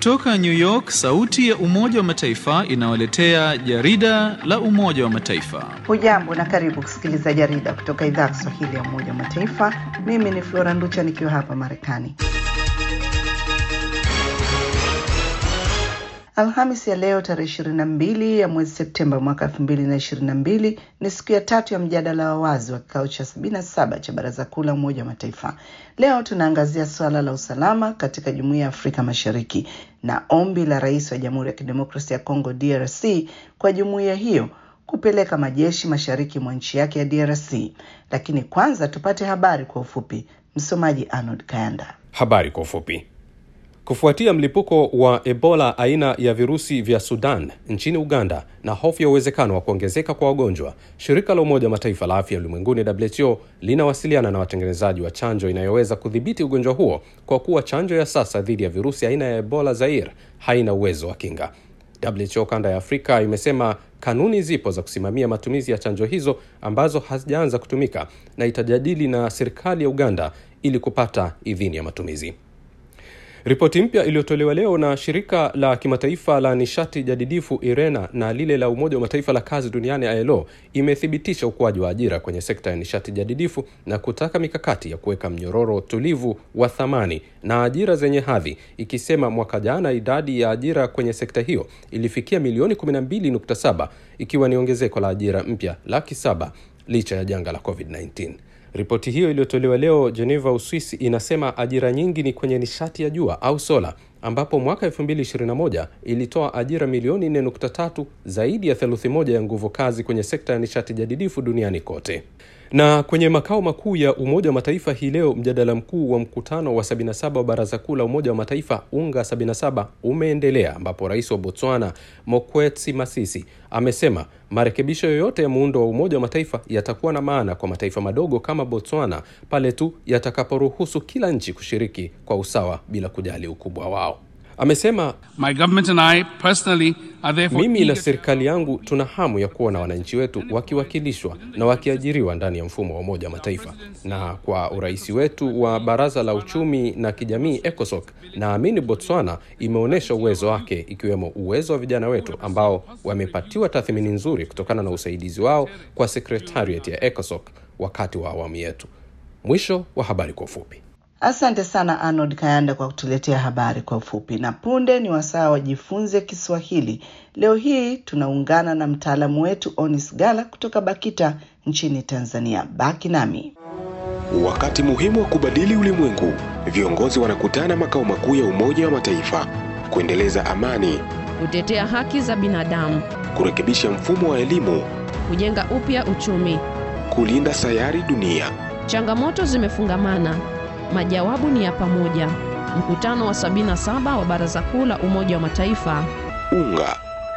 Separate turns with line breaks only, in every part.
Kutoka New York, sauti ya Umoja wa Mataifa inawaletea jarida la Umoja wa Mataifa.
Hujambo na karibu kusikiliza jarida kutoka idhaa ya Kiswahili ya Umoja wa Mataifa. Mimi ni Flora Nducha nikiwa hapa Marekani. Alhamis ya leo tarehe ishirini na mbili ya mwezi Septemba mwaka elfu mbili na ishirini na mbili ni siku ya tatu ya mjadala wa wazi wa kikao cha sabini na saba cha Baraza Kuu la Umoja wa Mataifa. Leo tunaangazia suala la usalama katika Jumuiya ya Afrika Mashariki na ombi la Rais wa Jamhuri ya Kidemokrasia ya Kongo DRC kwa jumuiya hiyo kupeleka majeshi mashariki mwa nchi yake ya DRC. Lakini kwanza tupate habari kwa ufupi. Msomaji Arnold Kayanda.
Habari kwa ufupi. Kufuatia mlipuko wa Ebola aina ya virusi vya Sudan nchini Uganda na hofu ya uwezekano wa kuongezeka kwa wagonjwa, shirika la Umoja wa Mataifa la afya ulimwenguni WHO linawasiliana na watengenezaji wa chanjo inayoweza kudhibiti ugonjwa huo kwa kuwa chanjo ya sasa dhidi ya virusi aina ya Ebola Zaire haina uwezo wa kinga. WHO kanda ya Afrika imesema kanuni zipo za kusimamia matumizi ya chanjo hizo ambazo hazijaanza kutumika na itajadili na serikali ya Uganda ili kupata idhini ya matumizi. Ripoti mpya iliyotolewa leo na shirika la kimataifa la nishati jadidifu IRENA na lile la Umoja wa Mataifa la kazi duniani ILO imethibitisha ukuaji wa ajira kwenye sekta ya nishati jadidifu na kutaka mikakati ya kuweka mnyororo tulivu wa thamani na ajira zenye hadhi, ikisema mwaka jana idadi ya ajira kwenye sekta hiyo ilifikia milioni 12.7 ikiwa ni ongezeko la ajira mpya laki saba licha ya janga la COVID-19. Ripoti hiyo iliyotolewa leo Geneva, Uswisi, inasema ajira nyingi ni kwenye nishati ya jua au sola, ambapo mwaka 2021 ilitoa ajira milioni 4.3, zaidi ya theluthi moja ya nguvu kazi kwenye sekta ya nishati jadidifu duniani kote. Na kwenye makao makuu ya Umoja wa Mataifa hii leo, mjadala mkuu wa mkutano wa 77 wa Baraza Kuu la Umoja wa Mataifa UNGA 77 umeendelea, ambapo rais wa Botswana Mokwetsi Masisi amesema marekebisho yoyote ya muundo wa Umoja wa Mataifa yatakuwa na maana kwa mataifa madogo kama Botswana pale tu yatakaporuhusu kila nchi kushiriki kwa usawa bila kujali ukubwa wao. Amesema
My government and I personally are therefore
mimi na
eager-
serikali yangu tuna hamu ya kuona wananchi wetu wakiwakilishwa na wakiajiriwa ndani ya mfumo wa Umoja wa Mataifa, na kwa urais wetu wa Baraza la Uchumi na Kijamii ECOSOC, naamini Botswana imeonyesha uwezo wake, ikiwemo uwezo wa vijana wetu ambao wamepatiwa tathmini nzuri kutokana na usaidizi wao kwa sekretariat ya ECOSOC wakati wa awamu yetu. Mwisho wa habari kwa ufupi.
Asante sana Arnold Kayanda kwa kutuletea habari kwa ufupi. Na punde ni wasaa wajifunze Kiswahili. Leo hii tunaungana na mtaalamu wetu Onis Gala kutoka BAKITA nchini Tanzania. Baki nami.
Wakati muhimu wa kubadili ulimwengu, viongozi wanakutana makao makuu ya Umoja wa Mataifa kuendeleza amani,
kutetea haki za binadamu,
kurekebisha mfumo wa elimu,
kujenga upya uchumi.
kulinda sayari dunia.
Changamoto zimefungamana, majawabu ni ya pamoja. Mkutano wa 77 wa Baraza Kuu la Umoja wa Mataifa
UNGA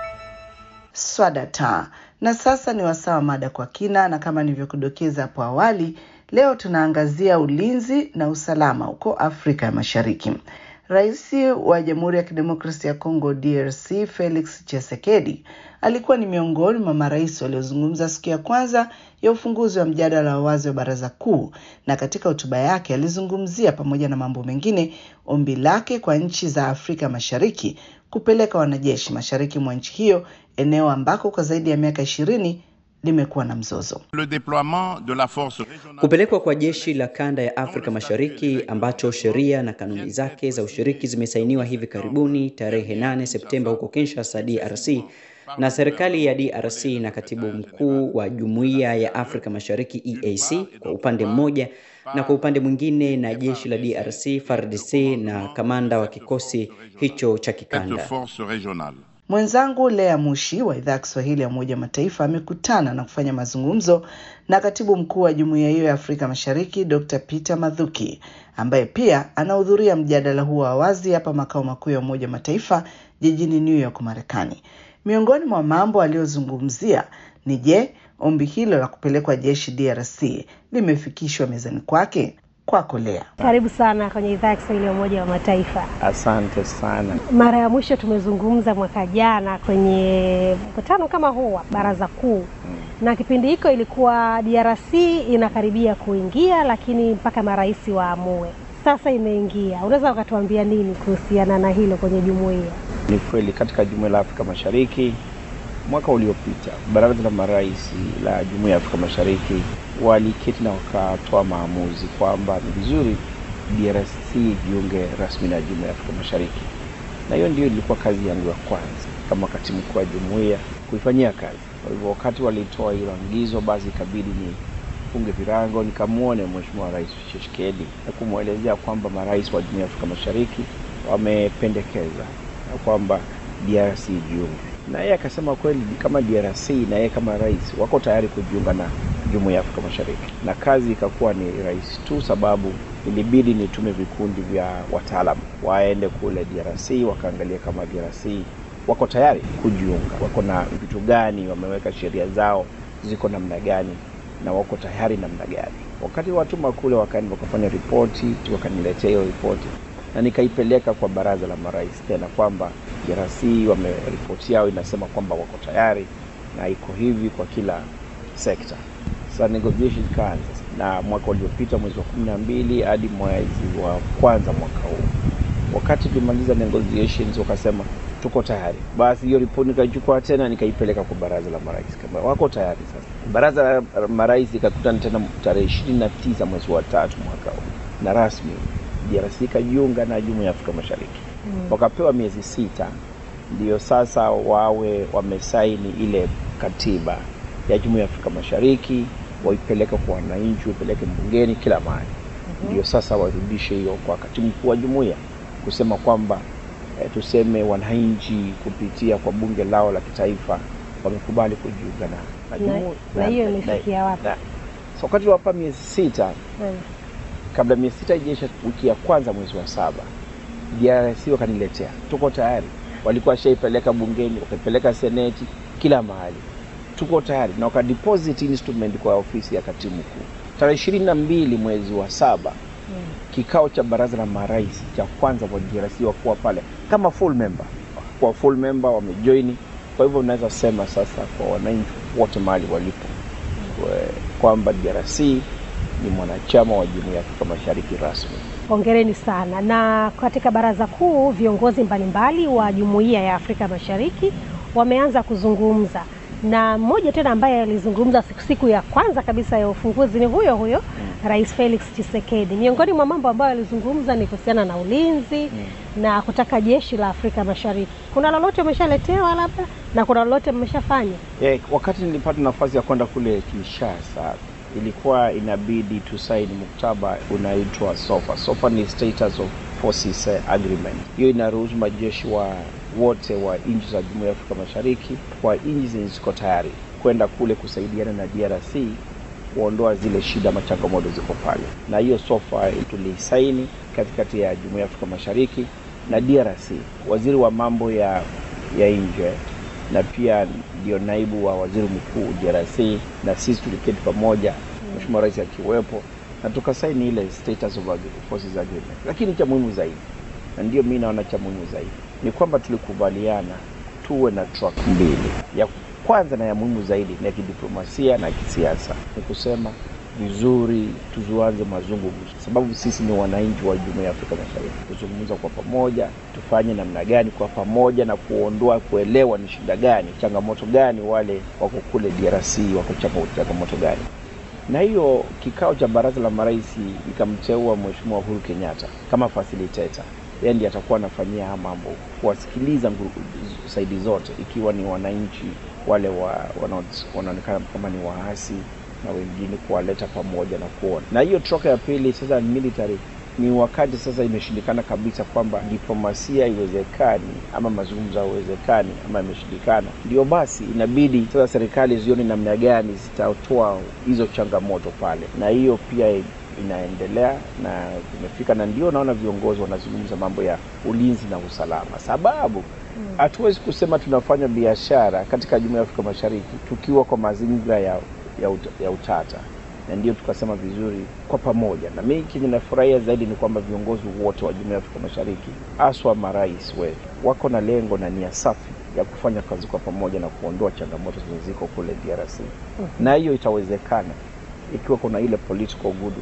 Swadata. Na sasa ni wasaa wa mada kwa kina, na kama nilivyokudokeza hapo awali, leo tunaangazia ulinzi na usalama huko Afrika ya Mashariki. Rais wa Jamhuri ya Kidemokrasia ya Kongo DRC Felix Tshisekedi alikuwa ni miongoni mwa marais waliozungumza siku ya kwanza ya ufunguzi wa mjadala wa wazi wa Baraza Kuu, na katika hotuba yake alizungumzia pamoja na mambo mengine ombi lake kwa nchi za Afrika Mashariki kupeleka wanajeshi mashariki mwa nchi hiyo, eneo ambako kwa zaidi ya miaka ishirini limekuwa na mzozo.
Le déploiement de la force régionale
Kupelekwa kwa jeshi la kanda ya Afrika Mashariki ambacho sheria na kanuni zake za ushiriki zimesainiwa hivi karibuni tarehe 8 Septemba huko Kinshasa, DRC na serikali ya DRC na katibu mkuu wa Jumuiya ya Afrika Mashariki EAC kwa upande mmoja na kwa upande mwingine na jeshi la DRC FARDC na kamanda wa kikosi hicho cha
cette
kikanda.
force régionale.
Mwenzangu Lea Mushi wa idhaa ya Kiswahili ya Umoja wa Mataifa amekutana na kufanya mazungumzo na katibu mkuu wa jumuiya hiyo ya Afrika Mashariki Dr. Peter Mathuki ambaye pia anahudhuria mjadala huo wa wazi hapa makao makuu ya Umoja wa Mataifa jijini New York, Marekani. Miongoni mwa mambo aliyozungumzia ni je, ombi hilo la kupelekwa jeshi DRC limefikishwa mezani kwake? Kwako Lea.
Karibu sana kwenye idhaa ya Kiswahili ya Umoja wa Mataifa.
Asante sana.
Mara ya mwisho tumezungumza mwaka jana kwenye mkutano kama huu wa Baraza Kuu, na kipindi hiko ilikuwa DRC inakaribia kuingia, lakini mpaka marais waamue. sasa imeingia. Unaweza ukatuambia nini kuhusiana na hilo kwenye jumuiya?
Ni kweli katika jumuiya la Afrika Mashariki mwaka uliopita baraza la marais la jumuiya ya Afrika Mashariki waliketi na wakatoa maamuzi kwamba ni vizuri DRC ijiunge rasmi na jumuiya ya Afrika Mashariki, na hiyo ndio ilikuwa kazi yangu ya kwanza kama katibu mkuu wa jumuiya kuifanyia kazi. Kwa hivyo wakati walitoa hilo angizo, basi ikabidi ni funge virago nikamwone Mheshimiwa Rais Tshisekedi na kumwelezea kwamba marais wa jumuiya ya Afrika Mashariki wamependekeza na kwamba DRC ijiunge, na yeye akasema kweli kama DRC na yeye kama rais wako tayari kujiunga na jumuiya ya Afrika Mashariki, na kazi ikakuwa ni rais tu, sababu ilibidi nitume vikundi vya wataalamu waende kule DRC wakaangalia kama DRC wako tayari kujiunga, wako na vitu gani, wameweka sheria zao ziko namna gani na wako tayari namna gani. Wakati watuma kule, wakaenda wakafanya ripoti, wakaniletea hiyo ripoti na nikaipeleka kwa baraza la marais tena kwamba DRC wame ripoti yao inasema kwamba wako tayari na iko hivi kwa kila sekta. Sasa negotiation ikaanza, na mwaka uliopita mwezi wa kumi na mbili hadi mwezi wa kwanza mwaka huu, wakati tulimaliza negotiations, wakasema tuko tayari. Basi hiyo ripoti nikaichukua tena nikaipeleka kwa baraza la marais kama wako tayari. Sasa baraza la marais ikakutana tena tarehe ishirini na tisa mwezi wa tatu mwaka huu, na rasmi DRC ikajiunga na jumuiya ya Afrika Mashariki mm. Wakapewa miezi sita ndio sasa wawe wamesaini ile katiba ya jumuiya ya Afrika Mashariki, waipeleke kwa wananchi, waipeleke bungeni, kila mahali mm -hmm. Ndio sasa warudishe hiyo kwa katibu mkuu wa jumuiya kusema kwamba eh, tuseme wananchi kupitia kwa bunge lao la kitaifa wamekubali kujiunga na
na hiyo imefikia wapi?
So wakati wapa miezi sita
mm.
kabla miezi sita ijaisha, wiki ya kwanza mwezi wa saba DRC wakaniletea, tuko tayari. Walikuwa washaipeleka bungeni, wakaipeleka seneti, kila mahali, tuko tayari, na wakadeposit instrument kwa ofisi ya katibu mkuu tarehe ishirini na mbili mwezi wa saba
Mm.
kikao cha baraza la marais cha kwanza kwa DRC wakuwa pale kama full member, kwa full member wamejoini. Kwa hivyo unaweza sema sasa kwa wananchi wote mahali walipo kwamba DRC ni mwanachama wa jumuiya ya Afrika Mashariki rasmi.
Hongereni sana. Na katika baraza kuu, viongozi mbalimbali wa jumuiya ya Afrika Mashariki wameanza kuzungumza, na mmoja tena ambaye alizungumza siku, siku ya kwanza kabisa ya ufunguzi ni huyo huyo mm. Rais Felix Tshisekedi. Miongoni mwa mambo ambayo alizungumza ni kuhusiana na ulinzi mm. na kutaka jeshi la Afrika Mashariki. Kuna lolote umeshaletewa labda na kuna lolote mmeshafanya?
Yeah, wakati nilipata nafasi ya kwenda kule Kinshasa ilikuwa inabidi tusaini muktaba unaitwa SOFA. SOFA ni Status of Forces Agreement. Hiyo inaruhusu majeshi wa wote wa nchi za Jumuiya ya Afrika Mashariki kwa nchi zenye ziko tayari kwenda kule kusaidiana na DRC kuondoa zile shida ama changamoto ziko pale, na hiyo SOFA tulisaini katikati ya Jumuiya ya Afrika Mashariki na DRC. Waziri wa mambo ya ya nje na pia ndio naibu wa waziri mkuu DRC na sisi tuliketi pamoja, Mheshimiwa Rais akiwepo, na tukasaini ile status of forces agreement. Lakini cha muhimu zaidi, na ndio mimi naona cha muhimu zaidi ni kwamba tulikubaliana tuwe na track mbili. Ya kwanza na ya muhimu zaidi ni ya kidiplomasia na kisiasa, ni kusema vizuri tuzuanze mazungumzo, sababu sisi ni wananchi wa Jumuiya ya Afrika Mashariki, kuzungumza kwa pamoja, tufanye namna gani kwa pamoja na kuondoa, kuelewa ni shida gani, changamoto gani, wale wako kule DRC wako changamoto gani. Na hiyo kikao cha baraza la marais ikamteua Mheshimiwa Uhuru Kenyatta kama facilitator yeye ndiye atakuwa anafanyia haya mambo, kuwasikiliza saidi zote, ikiwa ni wananchi wale wa, wanaonekana kama ni waasi na wengine kuwaleta pamoja na kuona. Na hiyo troka ya pili sasa military ni wakati sasa imeshindikana kabisa kwamba diplomasia iwezekani ama mazungumzo haiwezekani ama imeshindikana, ndio basi inabidi sasa serikali zione namna gani zitatoa hizo changamoto pale, na hiyo pia inaendelea na imefika, na ndio naona viongozi wanazungumza mambo ya ulinzi na usalama, sababu hatuwezi hmm, kusema tunafanya biashara katika Jumuiya ya Afrika Mashariki tukiwa kwa mazingira ya, ya, ut, ya utata, na ndio tukasema vizuri kwa pamoja. Na mimi kenye nafurahia zaidi ni kwamba viongozi wote wa Jumuiya ya Afrika Mashariki, haswa marais wetu, wako na lengo na nia safi ya kufanya kazi kwa pamoja na kuondoa changamoto zilizoko kule DRC, hmm, na hiyo itawezekana ikiwa kuna ile political goodwill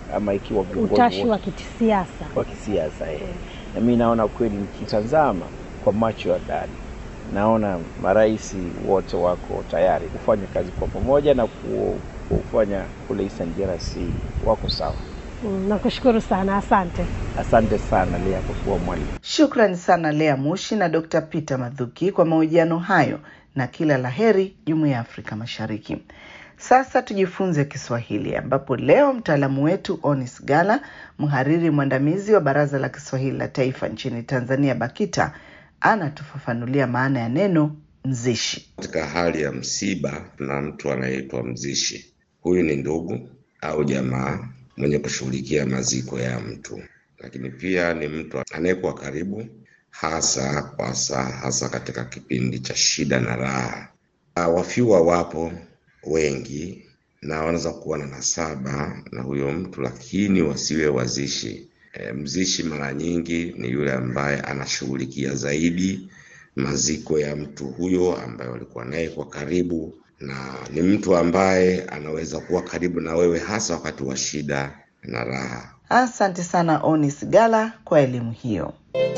ama ikiwa viongozi
utashi
wote
wa kisiasa.
wa kisiasa eh. Na mi naona kweli nikitazama kwa macho ya ndani, naona marais wote wako tayari kufanya kazi kwa pamoja na ku- kufanya kule Eastern DRC wako sawa.
Mm, Nakushukuru sana, asante.
Asante sana Lea kwa kuwa mwalimu.
Shukrani sana Lea Mushi na Dr. Peter Madhuki kwa mahojiano hayo na kila laheri Jumuiya ya Afrika Mashariki. Sasa tujifunze Kiswahili ambapo leo mtaalamu wetu Onis Gala, mhariri mwandamizi wa Baraza la Kiswahili la Taifa nchini Tanzania BAKITA, anatufafanulia maana ya neno mzishi.
Katika hali ya msiba, tuna mtu anayeitwa mzishi. Huyu ni ndugu au jamaa mwenye kushughulikia maziko ya mtu, lakini pia ni mtu anayekuwa karibu, hasa kwa saa, hasa katika kipindi cha shida na raha. Ah, Wafiwa wapo wengi na wanaweza kuwa na nasaba na huyo mtu, lakini wasiwe wazishi. E, mzishi mara nyingi ni yule ambaye anashughulikia zaidi maziko ya mtu huyo ambaye walikuwa naye kwa karibu, na ni mtu ambaye anaweza kuwa karibu na wewe hasa wakati wa shida na raha.
Asante sana Onis Gala kwa elimu hiyo.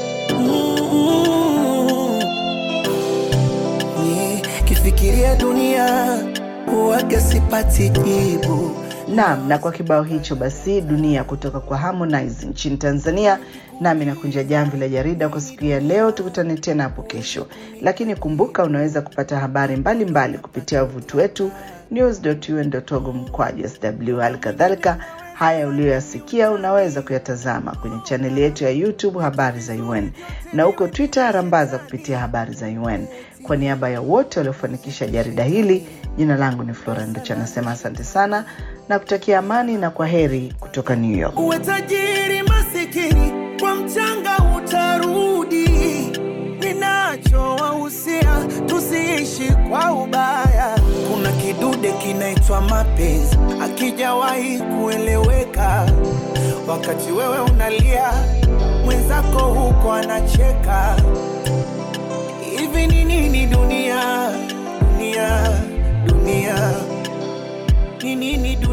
Kifikiria dunia huwaga sipati jibu.
Naam, na kwa kibao hicho basi dunia kutoka kwa Harmonize nchini Tanzania, nami nakunja jamvi la jarida kwa siku ya leo. Tukutane tena hapo kesho, lakini kumbuka, unaweza kupata habari mbalimbali mbali kupitia wavuti wetu news.un.org mkwaju sw. Hali kadhalika haya uliyoyasikia unaweza kuyatazama kwenye chaneli yetu ya YouTube habari za UN na huko Twitter rambaza kupitia habari za UN. Kwa niaba ya wote waliofanikisha jarida hili, jina langu ni Flora Nducha, nasema asante sana na kutakia amani na kwa heri kutoka New York.
Uwe tajiri masikini, kwa mchanga utarudi. Ninachowahusia tusiishi kwa ubaya. Kuna kidude kinaitwa mapenzi, akijawahi kueleweka. Wakati wewe unalia, mwenzako huko anacheka. Hivi ni nini dunia, dunia, dunia? Ni nini dunia?